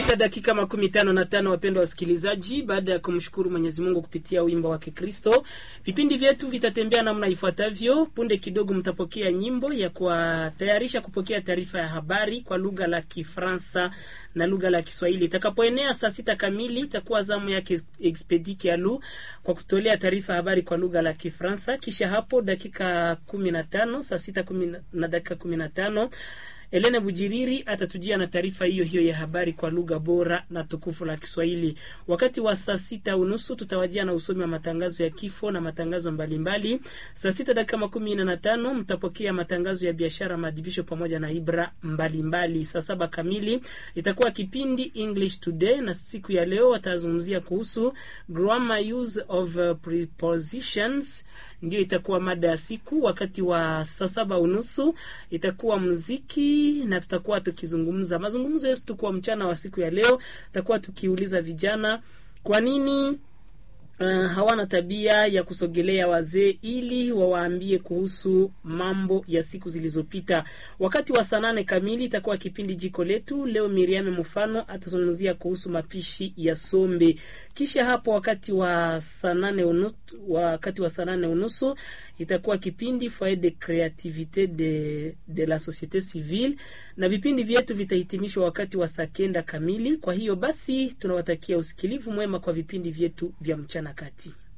sita dakika makumi tano na tano wapendwa wasikilizaji, baada ya kumshukuru Mwenyezi Mungu kupitia wimbo wa Kikristo, vipindi vyetu vitatembea namna ifuatavyo. Punde kidogo mtapokea nyimbo ya kuwatayarisha kupokea taarifa ya habari kwa lugha la Kifransa na lugha la Kiswahili. Itakapoenea saa sita kamili itakuwa zamu yake Expedi Kialu kwa kutolea taarifa habari kwa lugha la Kifransa. Kisha hapo dakika kumi na tano saa sita kumi na dakika kumi na tano Elena Bujiriri atatujia na taarifa hiyo hiyo ya habari kwa lugha bora na tukufu la Kiswahili. Wakati wa saa sita unusu tutawajia na usomi wa matangazo ya kifo na matangazo mbalimbali. Saa sita dakika makumi nne na tano mtapokea matangazo ya biashara, maadhibisho pamoja na ibra mbalimbali. Saa saba kamili itakuwa kipindi English Today, na siku ya leo watazungumzia kuhusu grammar use of prepositions ndio itakuwa mada ya siku. Wakati wa saa saba unusu itakuwa muziki na tutakuwa tukizungumza mazungumzo yetu kwa mchana wa siku ya leo. Tutakuwa tukiuliza vijana kwa nini Uh, hawana tabia ya kusogelea wazee ili wawaambie kuhusu mambo ya siku zilizopita. Wakati wa saa nane kamili itakuwa kipindi jiko letu. Leo Miriam Mfano atazungumzia kuhusu mapishi ya sombe. Kisha hapo wakati wa saa nane unusu, wakati wa saa nane unusu itakuwa kipindi foyer de creativite de, de la societe civile, na vipindi vyetu vitahitimishwa wakati wa saa kenda kamili. Kwa hiyo basi tunawatakia usikilivu mwema kwa vipindi vyetu vya mchana kati.